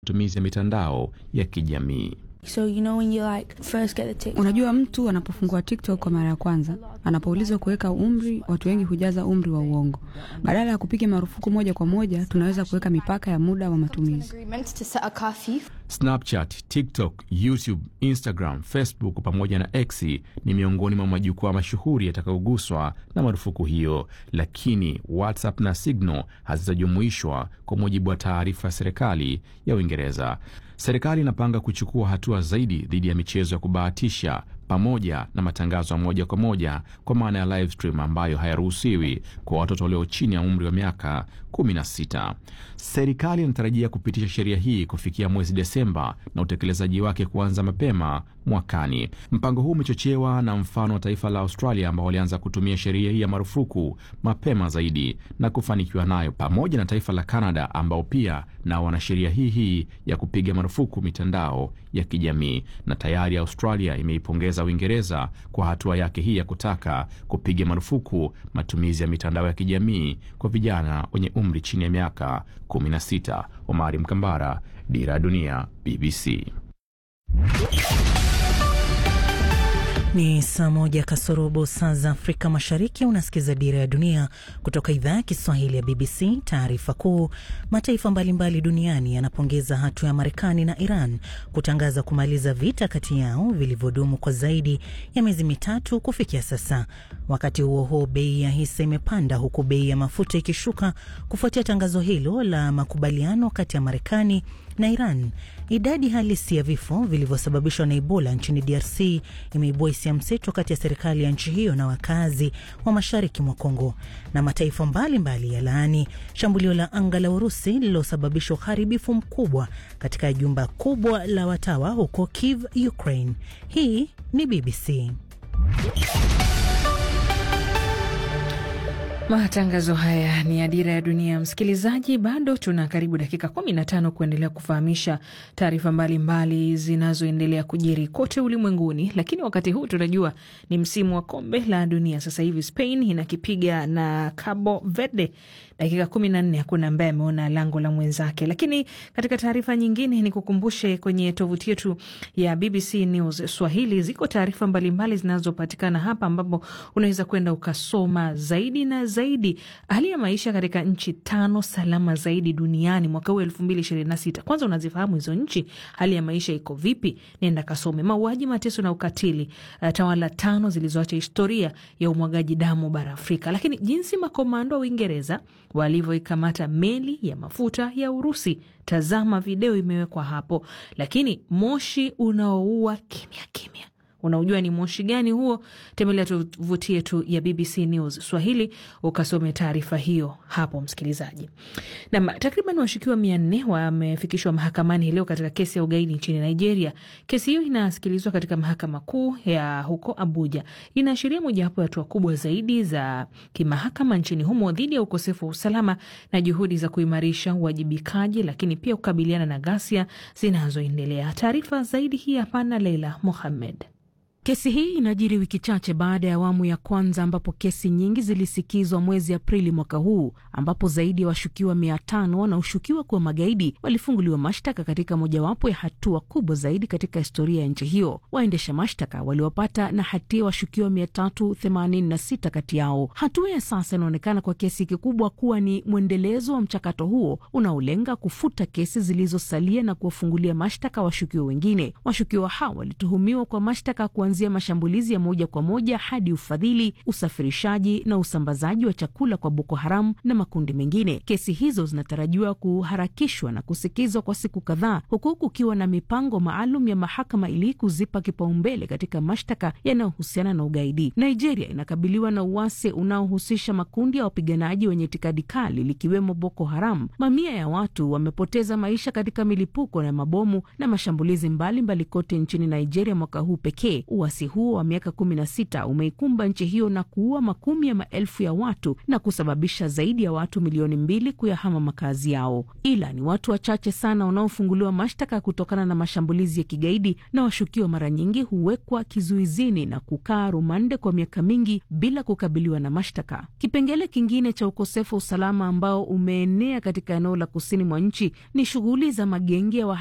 matumizi ya mitandao ya kijamii. So you know when you like first get the TikTok. Unajua, mtu anapofungua TikTok kwa mara ya kwanza, anapoulizwa kuweka umri, watu wengi hujaza umri wa uongo. Badala ya kupiga marufuku moja kwa moja, tunaweza kuweka mipaka ya muda wa matumizi. agreement to set a curfew. Snapchat, TikTok, YouTube, Instagram, Facebook pamoja na X ni miongoni mwa majukwaa mashuhuri yatakayoguswa na marufuku hiyo, lakini WhatsApp na Signal hazitajumuishwa kwa mujibu wa taarifa ya serikali ya Uingereza. Serikali inapanga kuchukua hatua zaidi dhidi ya michezo ya kubahatisha pamoja na matangazo ya moja kwa moja kwa maana ya live stream ambayo hayaruhusiwi kwa watoto walio chini ya umri wa miaka 16. Serikali inatarajia kupitisha sheria hii kufikia mwezi Desemba na utekelezaji wake kuanza mapema mwakani. Mpango huu umechochewa na mfano wa taifa la Australia ambao walianza kutumia sheria hii ya marufuku mapema zaidi na kufanikiwa nayo, pamoja na taifa la Canada ambao pia nao wana sheria hii hii ya kupiga marufuku mitandao ya kijamii, na tayari Australia imeipongeza Uingereza kwa hatua yake hii ya kutaka kupiga marufuku matumizi ya mitandao ya kijamii kwa vijana wenye umri chini ya miaka 16. Omari Mkambara, Dira ya Dunia, BBC. Ni saa moja kasorobo saa za Afrika Mashariki. Unasikiza Dira ya Dunia kutoka idhaa ya Kiswahili ya BBC. Taarifa kuu: mataifa mbalimbali duniani yanapongeza hatua ya Marekani na Iran kutangaza kumaliza vita kati yao vilivyodumu kwa zaidi ya miezi mitatu kufikia sasa. Wakati huo huo, bei ya hisa imepanda huku bei ya mafuta ikishuka kufuatia tangazo hilo la makubaliano kati ya Marekani na Iran. Idadi halisi ya vifo vilivyosababishwa na Ebola nchini DRC imeibua hisia mseto kati ya serikali ya nchi hiyo na wakazi wa mashariki mwa Kongo. Na mataifa mbalimbali ya laani shambulio la anga la Urusi lililosababisha uharibifu mkubwa katika jumba kubwa la watawa huko Kiev, Ukraine. Hii ni BBC. Matangazo haya ni ya Dira ya Dunia. Msikilizaji, bado tuna karibu dakika 15 kuendelea kufahamisha taarifa mbalimbali zinazoendelea kujiri kote ulimwenguni, lakini wakati huu tunajua ni msimu wa kombe la dunia. Sasa hivi Spain inakipiga na Cabo Verde, dakika 14 hakuna ambaye ameona lango la mwenzake. Lakini katika taarifa nyingine, ni kukumbushe kwenye tovuti yetu ya BBC News Swahili ziko taarifa mbalimbali zinazopatikana hapa, ambapo unaweza kwenda ukasoma zaidi na zaidi hali ya maisha katika nchi tano salama zaidi duniani mwaka huu elfu mbili ishirini na sita. Kwanza unazifahamu hizo nchi, hali ya maisha iko vipi? Nenda kasome. Mauaji, mateso na ukatili, uh, tawala tano zilizoacha historia ya umwagaji damu bara Afrika. Lakini jinsi makomando wa Uingereza walivyoikamata meli ya mafuta ya Urusi, tazama video imewekwa hapo. Lakini moshi unaoua kimya kimya Unaujua ni moshi gani huo? Tembelea tovuti yetu ya BBC News Swahili ukasome taarifa hiyo hapo, msikilizaji. Nam, takriban washukiwa mia nne wamefikishwa mahakamani leo katika kesi ya ugaidi nchini Nigeria. Kesi hiyo inasikilizwa katika mahakama kuu ya huko Abuja. Inaashiria mojawapo ya hatua kubwa zaidi za kimahakama nchini humo dhidi ya ukosefu wa usalama na juhudi za kuimarisha uwajibikaji, lakini pia kukabiliana na ghasia zinazoendelea. Taarifa zaidi hii hapana, Leila Mohammed. Kesi hii inajiri wiki chache baada ya awamu ya kwanza ambapo kesi nyingi zilisikizwa mwezi Aprili mwaka huu, ambapo zaidi ya wa washukiwa mia tano wanaoshukiwa kuwa magaidi walifunguliwa mashtaka katika mojawapo ya hatua kubwa zaidi katika historia ya nchi hiyo. Waendesha mashtaka waliwapata na hatia washukiwa mia tatu themanini na sita kati yao. Hatua ya sasa inaonekana kwa kiasi kikubwa kuwa ni mwendelezo wa mchakato huo unaolenga kufuta kesi zilizosalia na kuwafungulia mashtaka washukiwa wengine. Washukiwa hao walituhumiwa kwa mashtaka kuanzia mashambulizi ya moja kwa moja hadi ufadhili, usafirishaji na usambazaji wa chakula kwa Boko Haram na makundi mengine. Kesi hizo zinatarajiwa kuharakishwa na kusikizwa kwa siku kadhaa, huku kukiwa na mipango maalum ya mahakama ili kuzipa kipaumbele katika mashtaka yanayohusiana na ugaidi. Nigeria inakabiliwa na uasi unaohusisha makundi ya wapiganaji wenye itikadi kali likiwemo Boko Haram. Mamia ya watu wamepoteza maisha katika milipuko na mabomu na mashambulizi mbalimbali mbali kote nchini Nigeria mwaka huu pekee. Uasi huo wa miaka kumi na sita umeikumba nchi hiyo na kuua makumi ya maelfu ya watu na kusababisha zaidi ya watu milioni mbili kuyahama makazi yao. Ila ni watu wachache sana wanaofunguliwa mashtaka kutokana na mashambulizi ya kigaidi, na washukiwa mara nyingi huwekwa kizuizini na kukaa rumande kwa miaka mingi bila kukabiliwa na mashtaka. Kipengele kingine cha ukosefu wa usalama ambao umeenea katika eneo la kusini mwa nchi ni shughuli za magenge ya